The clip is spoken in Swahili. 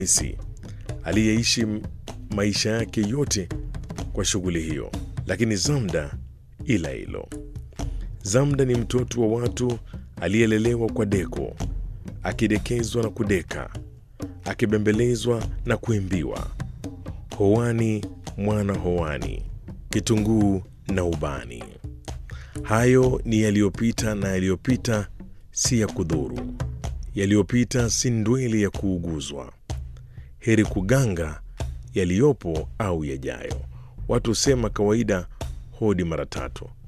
Hamisi aliyeishi maisha yake yote kwa shughuli hiyo, lakini Zamda ila hilo. Zamda ni mtoto wa watu aliyelelewa kwa deko, akidekezwa na kudeka, akibembelezwa na kuimbiwa, hoani mwana hoani, kitunguu na ubani. Hayo ni yaliyopita, na yaliyopita si ya kudhuru, yaliyopita si ndweli ya kuuguzwa. Heri kuganga yaliyopo au yajayo. Watu husema kawaida hodi mara tatu,